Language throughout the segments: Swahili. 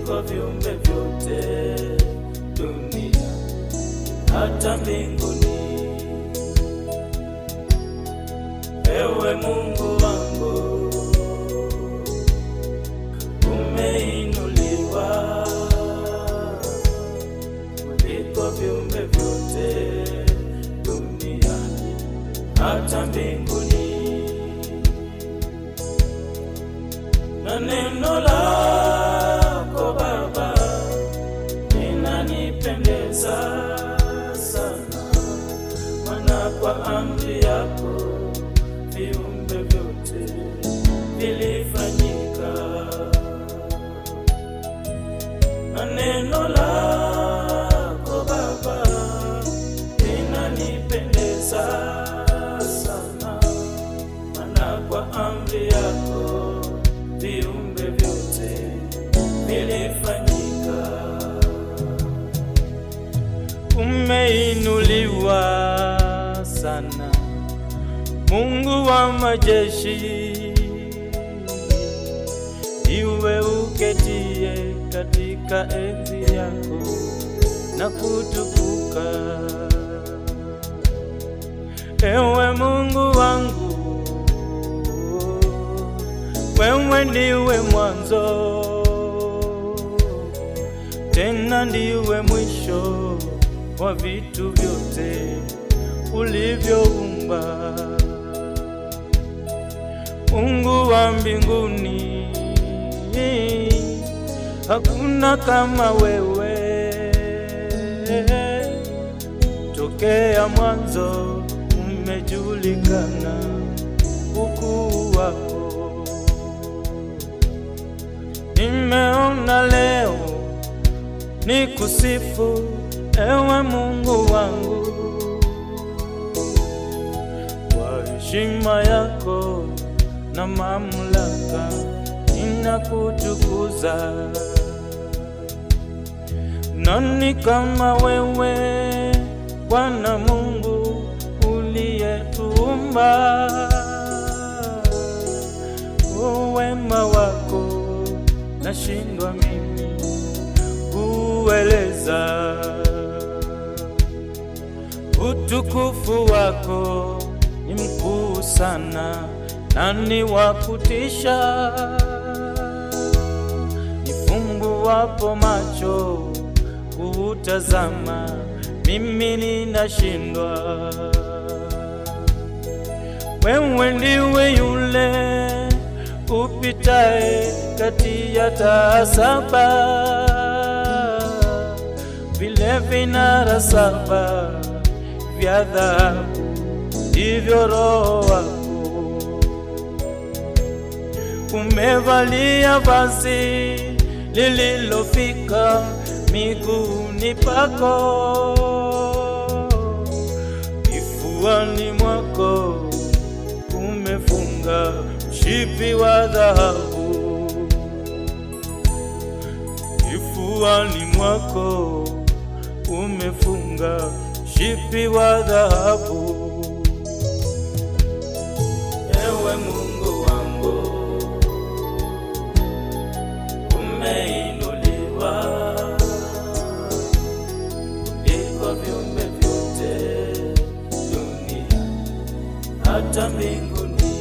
kuliko viumbe vyote dunia hata mbinguni. Ewe Mungu wangu, umeinuliwa kuliko viumbe vyote duniani hata mbinguni, na neno lako Baba linanipendeza sana, maana kwa amri yako viumbe vyote vilifanyika, na neno lako Baba linanipendeza sana, maana kwa amri yako viumbe vyote vilifanyika. Umeinuliwa sana, Mungu wa majeshi, iwe uketie katika enzi yako na kutukuka. Ewe Mungu wangu, wewe ndiwe mwanzo tena ndiwe mwisho wa vitu vyote ulivyoumba. Mungu wa mbinguni, hakuna kama wewe. Tokea mwanzo umejulikana ukuu wako. Nimeona leo ni kusifu ewe Mungu wangu kwa heshima yako na mamlaka, ninakutukuza. Nani kama wewe Bwana Mungu uliyetuumba? O wema wako nashindwa mimi kueleza utukufu wako ni mkuu sana, nani wa kutisha? Nifumbuwapo macho kuutazama, mimi ninashindwa. Wewe ndiwe yule upitae kati ya taa saba vile vinara saba vya dhahabu ndivyo Roho wako umevalia vazi lililofika miguuni pako, kifuani mwako umefunga mshipi wa dhahabu, kifuani mwako umefunga mshipi wa dhahabu. Ewe Mungu wangu, umeinuliwa kuliko viumbe vyote dunia hata mbinguni.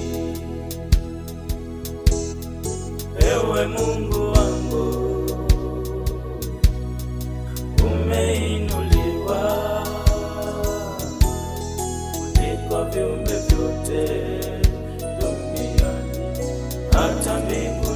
Ewe Mungu wangu, umeinuliwa kuliko viumbe vyote duniani hata mbinguni,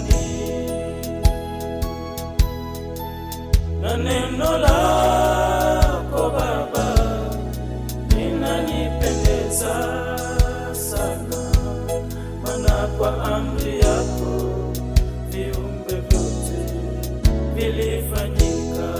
na neno lako Baba linanipendeza sana, maana kwa amri yako viumbe vyote vilifanyika,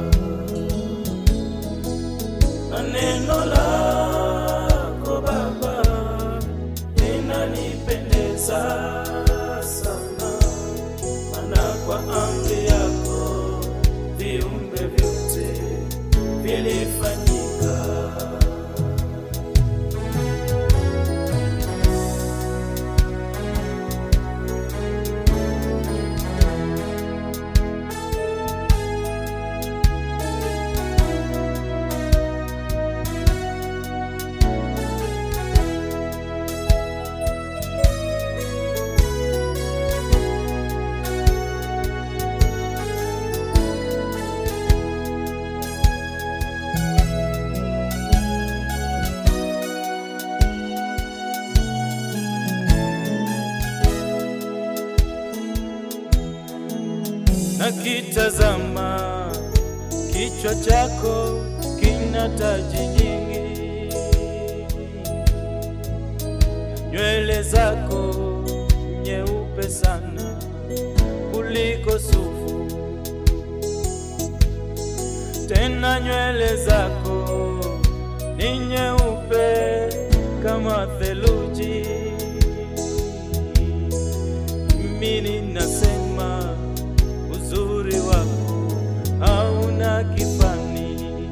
na neno lako Baba linanipendeza sana, maana kwa amri yako viumbe vyote vilifanyika. nakitazama kichwa chako kina taji nyingi, nywele zako nyeupe sana kuliko sufu, tena nywele zako ni nyeupe kama theluji. Mimi ninasema uzuri wako hauna kifani,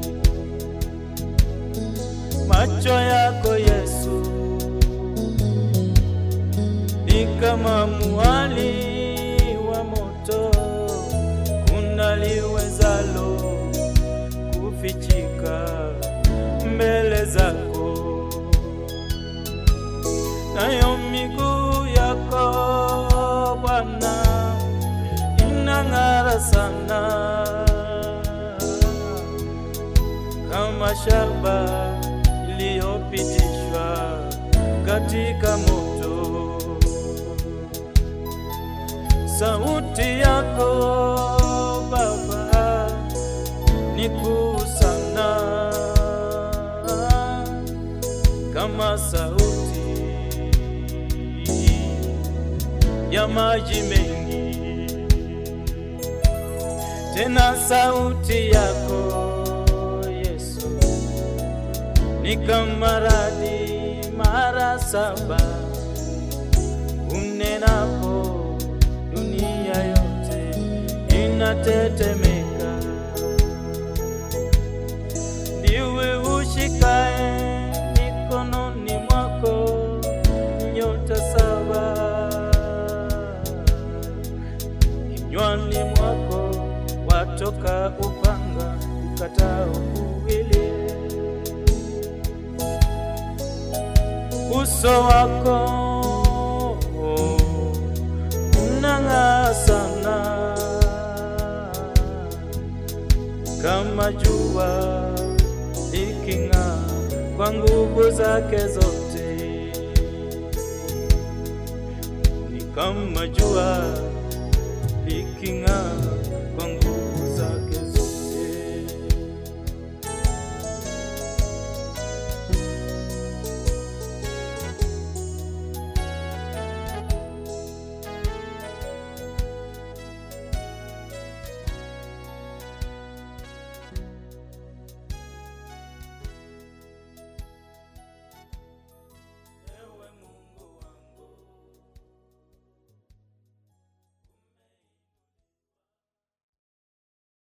macho yako Yesu ni kama mwali wa moto, kuna liwezalo kufichika mbele zako, nayo miguu yako Bwana inang'ara sana kama shaba iliyopitishwa katika moto. Sauti yako Baba ni kuu sana, kama sauti ya maji mengi, tena sauti yako Yesu ni kama radi mara saba unenapo dunia yote inatetemeka. Ndiwe ushikae mikononi mwako nyota saba, kinywani mwako watoka upanga ukatao kuwili. Uso wako unang'aa sana kama jua liking'aa kwa nguvu zake zote, ni kama jua liking'aa